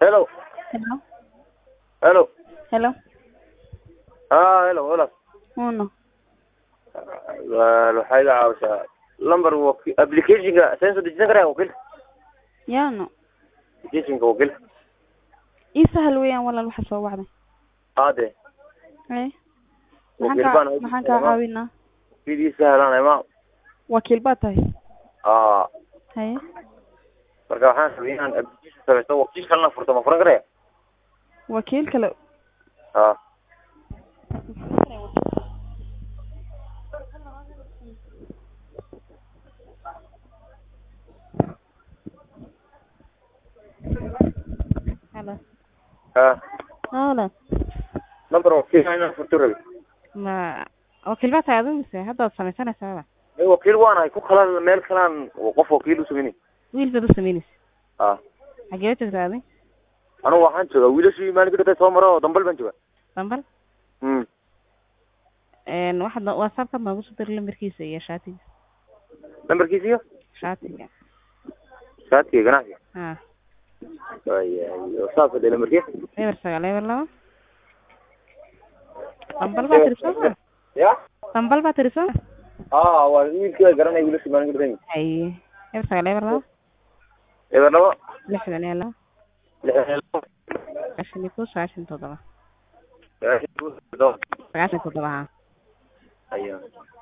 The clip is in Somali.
Hello. Hello. Hello. Hello. Ah, hello, hola. Uno. Waa waxay iga caawisaa lambar waki- applicationka seen soo dejisan karaya wakiil Yaano. applicationka wakiil Ii sahal weeyaan walaal waxa soo wacday. ade Ee. Wakiil Maxaan baan ka ahay. maxaan kaa caawinaa? fidiisa helaan ma Wakiil baad tahay. ah Haye. marka waxaan rabay inaan application samaysto wakiil kalena furto ma furan karaya Wakiil kale. ah Hello. ah Hola. lambar wakiil inaan furto rabay Ma wakiil baad tahay adigu mise hadda waad samaysanaysaa ee wakiil waanahay ku kala meel kalaan qof wakiil u sameynay wiil baad u samaynaysa ah xagee joogtaa adi anigu waxaan joogaa wiilashii maalin ka dhintay soo maro dambal baan joogaa dambal mm een waxaad no- whatsappkaad noogu soo diri lambarkiisa iyo shaatiga lambarkiisa iyo shaatiga shaatiga ganacsiga ha waayahay saas de lambarkiisa eber sagaal eber laba dambal baa tiri soo ma ya dambal baa tiri soo ma ah waa wiilkii garanay wiilashii maalin ka dhintay haye eber sagaal eber laba eber labo lixdan iyo laba lixdan labo sagaashan iyo kow sagaashan iyo toddoba sagaashan iyo kow, toddoba. sagaashan iyo toddoba ha Ayo.